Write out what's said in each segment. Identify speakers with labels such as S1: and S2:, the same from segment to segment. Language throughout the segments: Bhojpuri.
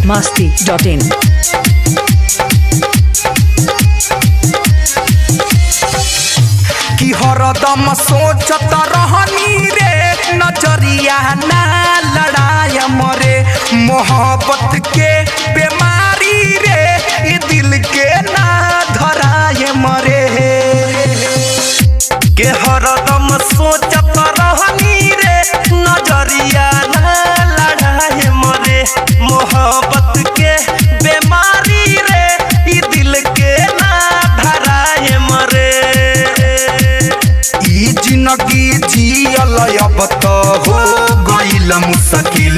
S1: masti.in.
S2: कि हरदम सोचत रहनी रे नजरिया ना लड़ाय मरे मोहब्बत के बीमारी रे ये दिल के ना धराय मरे के हरदम सोचत रहनी रे नजरिया ना लड़ाय मरे मोहब्बत के बीमारी रे ये दिल के ना धराय मरे ई जिंदगी जियल अब तो हो गइल मुश्किल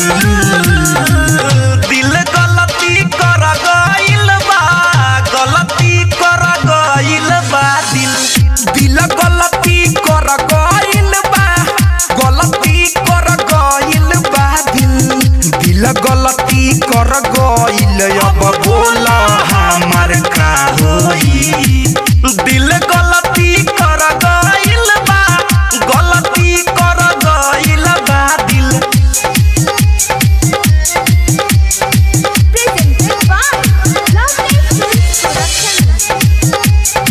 S2: दिल गलती कर गइल बा गलती कर गइल बा दिल दिल गलती कर गइल बा गलती कर गइल बा दिल दिल गलती कर गइल अब बोला हमार का होई दिल गलती कर गइल बा गलती कर गइल बा दिल
S3: presented by Lovely Films Production.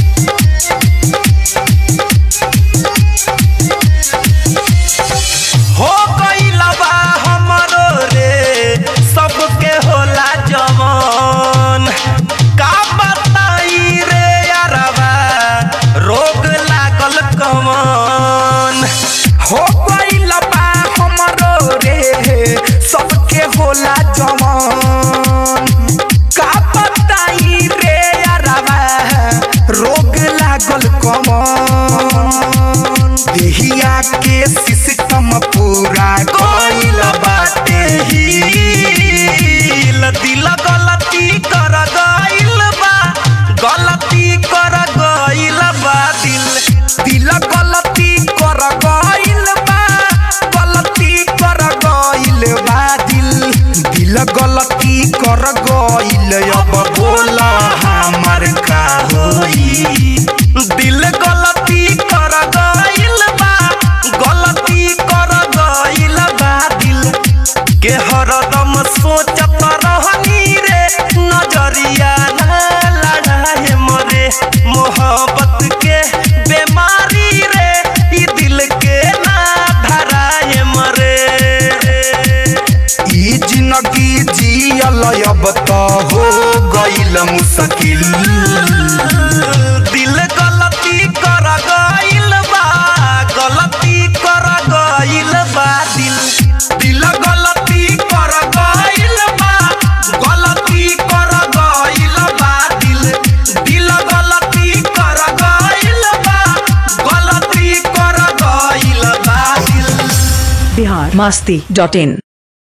S2: हो गइल बा हमरो रे सबके होला जवन का बताई रे यारबा रोग लागल कमन हो गइल बा हमरो रे सबके होला जवन का बताई रे यारबा रोग लागल कमन देहिया के सिस्टम पूरा गइल बाटे हिल दिल गलती कर गइल बा गलती कर गइल बा दिल दिल गलती कर गइल बा गलती कर गइल बा दिल दिल गलती कर गइल अब बोला हमार का होई दिल गलती कर गइल बा गलती कर गइल बा दिल के हरदम सोचत रहनी रे नजरिया ना लड़ाए मरे मोहब्बत के बीमारी रे ई दिल के ना धराए मरे ई जिंदगी जियल अब तो हो गइल मुश्किल दिल गलती कर गइल बा गलती कर गइल बा दिल दिल गलती कर गइल बा गलती कर गइल बा दिल दिल गलती कर गइल बा गलती कर गइल बा दिल
S1: Bihar masti.in.